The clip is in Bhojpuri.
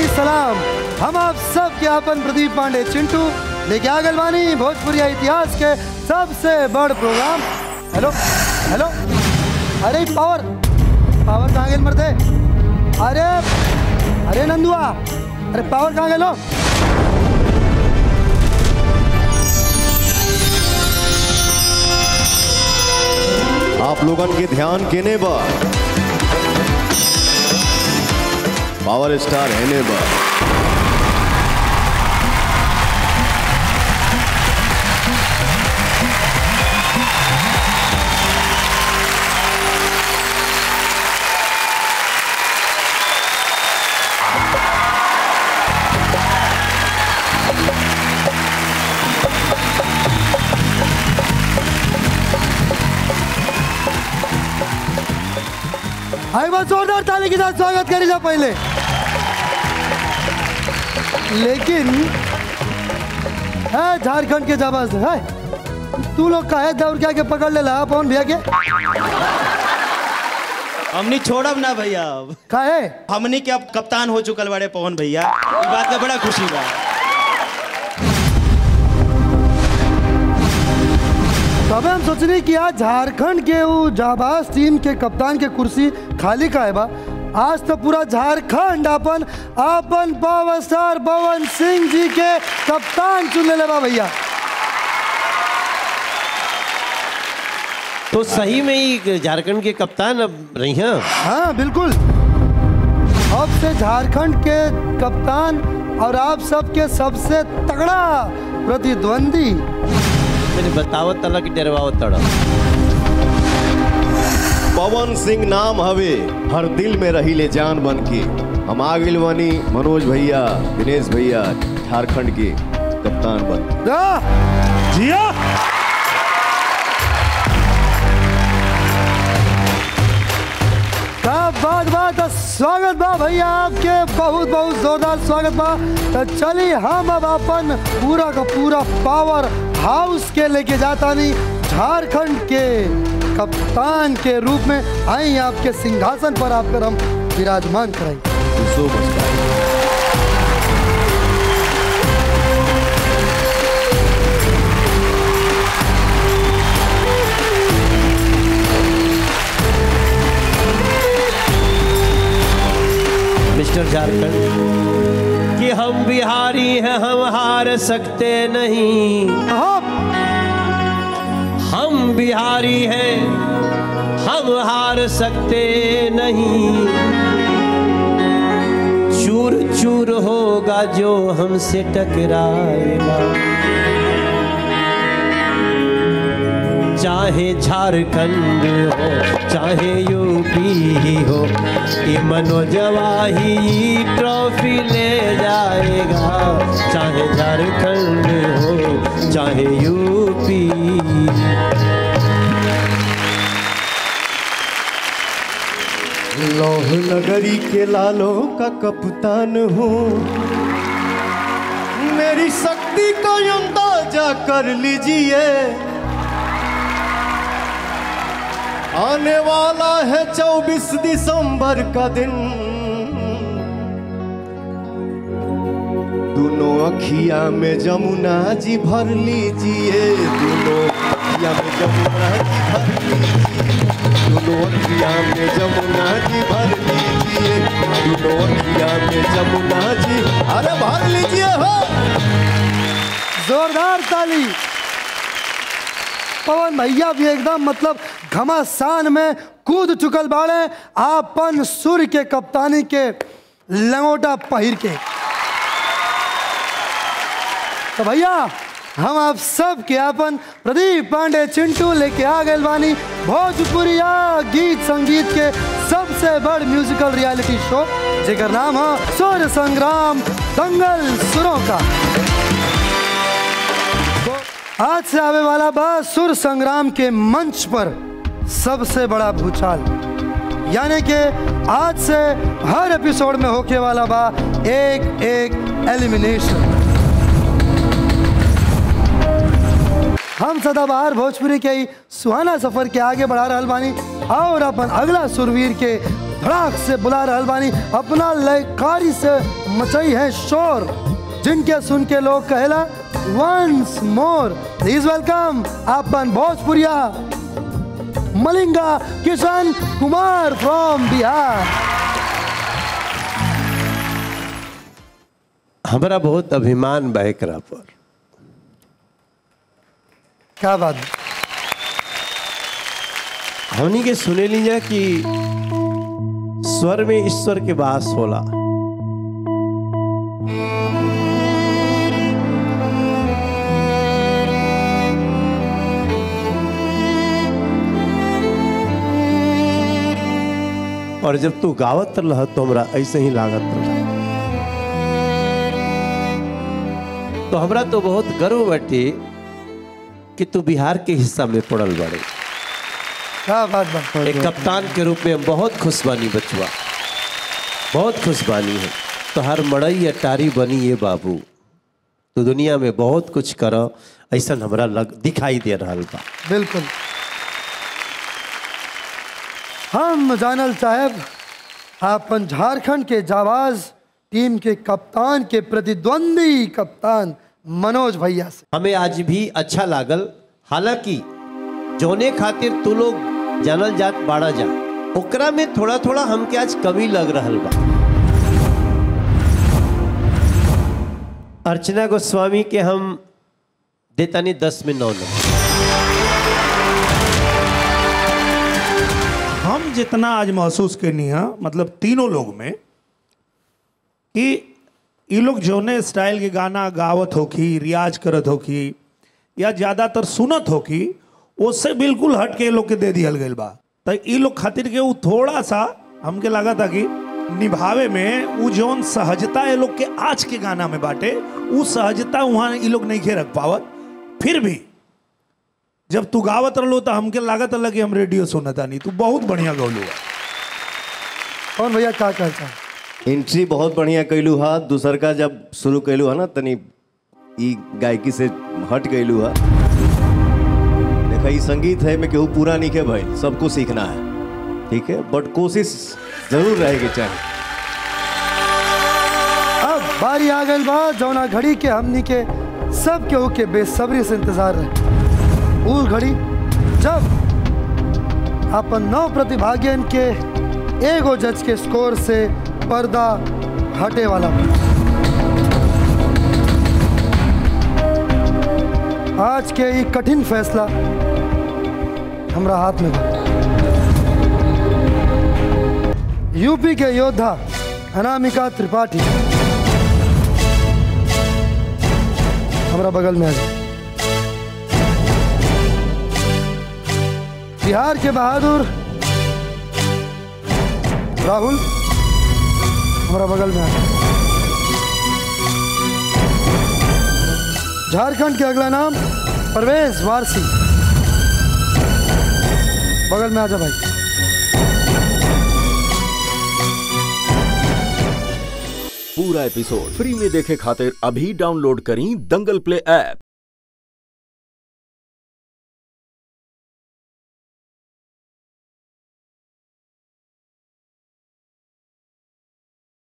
सलाम हम आप सब के अपन प्रदीप पांडे चिंटू लेके आ गए बानी भोजपुरिया इतिहास के सबसे बड़ प्रोग्राम हेलो हेलो अरे पावर पावर कहाँ गेल मरते अरे अरे नंदुआ अरे पावर कहाँ गेलो आप लोगन के ध्यान केने बा पावर स्टार हेने बा आई बात जोरदार ताली के साथ स्वागत करी जा पहले लेकिन है झारखंड के जाबाज है तू लोग का है दौड़ के आके पकड़ ले ला पवन भैया के हमनी छोड़ब ना भैया अब का है हमनी के अब कप्तान हो चुकल बड़े पवन भैया ई बात का बड़ा खुशी बा तबे हम सोचनी कि आज झारखंड के वो जाबाज टीम के कप्तान के कुर्सी खाली का है बा आज तो पूरा झारखंड अपन अपन पावर स्टार पवन सिंह जी के कप्तान चुन ले बा भैया तो सही में ही झारखंड के कप्तान अब रही हैं हाँ बिल्कुल अब से झारखंड के कप्तान और आप सबके सबसे तगड़ा प्रतिद्वंदी मैंने बतावत तला कि डरवावत तड़ा पवन सिंह नाम हवे हर दिल में रही ले जान बन के हम आ गइल बानी मनोज भैया दिनेश भैया झारखंड के कप्तान बन जा जिया का बात बात स्वागत बा भैया आपके बहुत बहुत जोरदार स्वागत बा तो चलिए हम अब अपन पूरा का पूरा पावर हाउस के लेके जाता नहीं झारखंड के कप्तान के रूप में आई आपके सिंहासन पर आपकर हम विराजमान कराई सो मच मिस्टर झारखंड कि हम बिहारी हैं हम हार सकते नहीं हम हम बिहारी हैं हम हार सकते नहीं चूर चूर होगा जो हमसे टकराएगा चाहे झारखंड हो चाहे यूपी ही हो ये मनोजवा ही ट्रॉफी ले जाएगा चाहे झारखंड हो चाहे यूपी लौह नगरी के लालों का कप्तान हूँ मेरी शक्ति का अंदाजा कर लीजिए आने वाला है चौबीस दिसंबर का दिन दोनों अखिया में जमुना जी भर लीजिए दोनों अखिया में जमुना जी भर लीजिए दोनों अखिया में जमुना जी भर लीजिए दोनों अखिया में जमुना जी अरे भर लीजिए हो जोरदार ताली पवन भैया भी एकदम मतलब घमासान में कूद चुकल बाड़े आपन सूर्य के कप्तानी के लंगोटा पहिर के तो भैया हम आप सब के अपन प्रदीप पांडे चिंटू लेके आ गए बानी भोजपुरिया गीत संगीत के सबसे बड़ म्यूजिकल रियलिटी शो जेकर नाम है सुर संग्राम दंगल सुरों का आज से आवे वाला बा सुर संग्राम के मंच पर सबसे बड़ा भूचाल यानी कि आज से हर एपिसोड में होके वाला बा एक एक एलिमिनेशन हम सदाबहार भोजपुरी के ही सुहाना सफर के आगे बढ़ा रहल बानी और अपन अगला सुरवीर के धड़ाक से बुला रहल बानी अपना लयकारी से मचई है शोर जिनके सुन के लोग कहेला वंस मोर प्लीज वेलकम अपन भोजपुरिया मलिंगा किशन कुमार फ्रॉम बिहार हमारा बहुत अभिमान बा एकरा पर क्या बात है? हमनी के सुने लीजा कि स्वर में ईश्वर के वास होला और जब तू गावत रह तो हमरा ऐसे ही लागत रह तो हमरा तो बहुत गर्व बाटे कि तू बिहार के हिस्सा में पड़ल बाड़े क्या बात बात एक कप्तान के रूप में हम बहुत खुश बानी बचुआ बहुत खुश बानी है तो हर मड़ई अटारी बनी ये बाबू तो दुनिया में बहुत कुछ कर ऐसा हमरा लग दिखाई दे रहा बा बिल्कुल हम जानल साहब अपन झारखंड के जाबाज टीम के कप्तान के प्रतिद्वंदी कप्तान मनोज भैया से हमें आज भी अच्छा लागल हालांकि जोने खातिर तू लोग जानल जात बाड़ा जा ओकरा में थोड़ा थोड़ा हमके आज कमी लग रहल बा अर्चना गोस्वामी के हम देतानी दस में नौ नंबर हम जितना आज महसूस करनी है मतलब तीनों लोग में कि ये लोग जौने स्टाइल के गाना गावत होखी रियाज करत होखी या ज़्यादातर सुनत होखी उससे बिल्कुल हट के ये लोग के दे दियल गई बा तो ये लोग खातिर के वो थोड़ा सा हमके लगा था कि निभावे में वो जौन सहजता ये लोग के आज के गाना में बाटे वो सहजता वहाँ ये लोग नहीं खे रख पावत फिर भी जब तू गावत रहो तो हमके लागत अलग कि हम रेडियो सुनता नहीं तू बहुत बढ़िया गौलू है कौन भैया क्या कहता है एंट्री बहुत बढ़िया कैलू हा दूसर का जब शुरू कैलू हा ना तनी ई गायकी से हट गईलू हा देखा ई संगीत है में केहू पूरा नहीं के भाई सबको सीखना है ठीक है बट कोशिश जरूर रहेगी चाहिए अब बारी आ गई बा जौना घड़ी के हमनी के सब केहू के बेसब्री से इंतजार रहे वो घड़ी जब अपन नौ प्रतिभागियन के एगो जज के स्कोर से पर्दा हटे वाला बा। आज के ई कठिन फैसला हमरा हाथ में बा यूपी के योद्धा अनामिका त्रिपाठी हमारा बगल में आ जाए बिहार के बहादुर राहुल हमारा बगल में आ जाए झारखंड के अगला नाम परवेज वारसी बगल में आ जा भाई पूरा एपिसोड फ्री में देखे खातिर अभी डाउनलोड करी दंगल प्ले ऐप